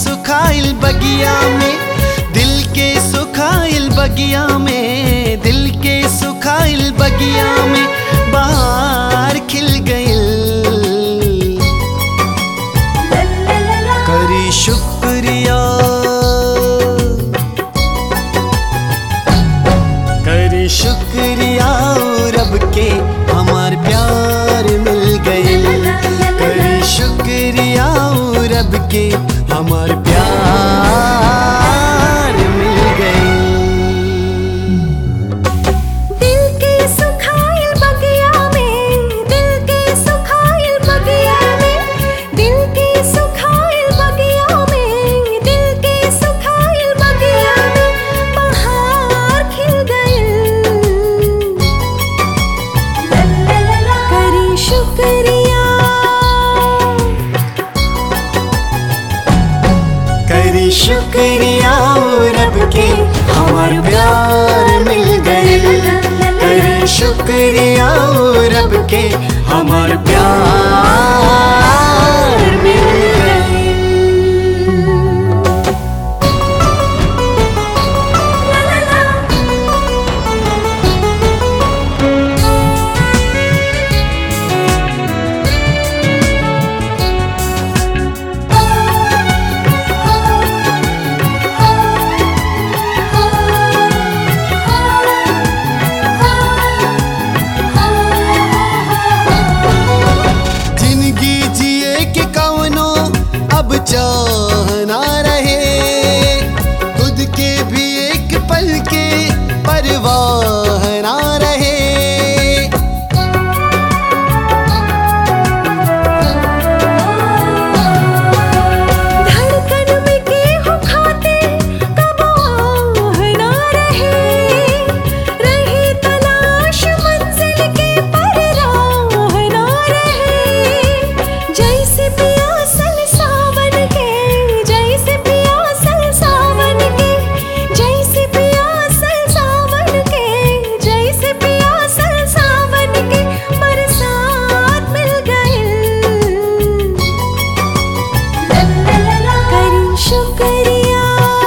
सुखाइल बगिया में दिल के सुखाइल बगिया में दिल के सुखाइल बगिया में बाहर खिल गइल करी शुक्रिया करी शुक्रिया रब के हमार प्यार मिल गइल करी शुक्रिया रब के हमार प्यार मिल गइल दिल के सुखाइल बगिया में दिल के सुखाइल बगिया में दिल के सुखाइल बगिया में दिल के सुखाइल बगिया में बहार खिल गइल करी शुक्रिया करी शुक्रिया रब के हमार प्यार मिल गइल करी शुक्रिया रब के हमार प्यार मिल गइल जिंदगी जिए के कवनो अब चाह ना रहे खुद के भी एक पल के परवाह ना रहे धड़कन में गेहूं खाते कब आह ना रहे रही तलाश मंजिल के पर राह ना रहे जैसे पियासल सावन के जैसे पियासल सावन के जैसे पियासल सावन के जैसे पियासल सावन के बरसात मिल गइल करी शुक्रिया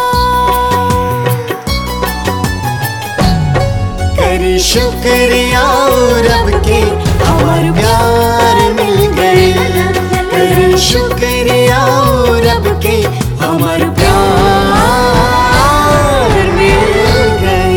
करी शुक्रिया रब के हमार प्यार मिल गए करी शुक्रिया रब के हमार प्यार मिल गए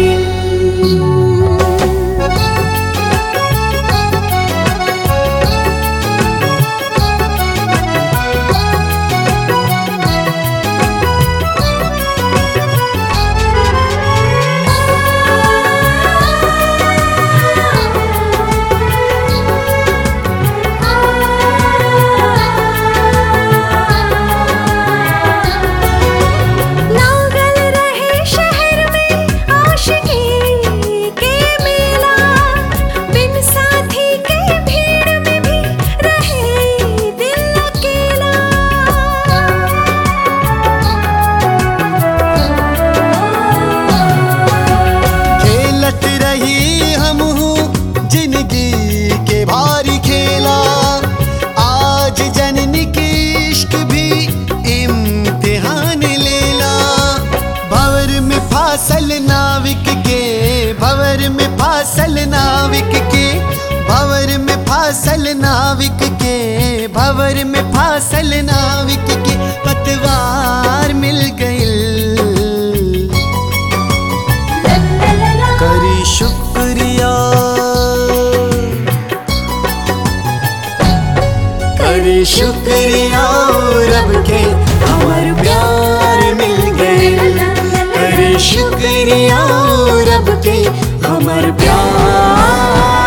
लागल रहे शहर में आशिकी के मेला बिन साथी के भीड़ में भी रहे दिल अकेला खेलत रही हम जिंदगी के भारी खेला आज जननी के इश्क भी इम्तिहान लेला भवर में फासल नाविक के भवर में फासल नाविक के भवर में फासल नाविक के भवर में फासल नाविक के पतवार मिल गइल करी शुक्रिया करी शुक्रिया रब के हमार प्यार मिल गए करी शुक्रिया रब के हमार प्यार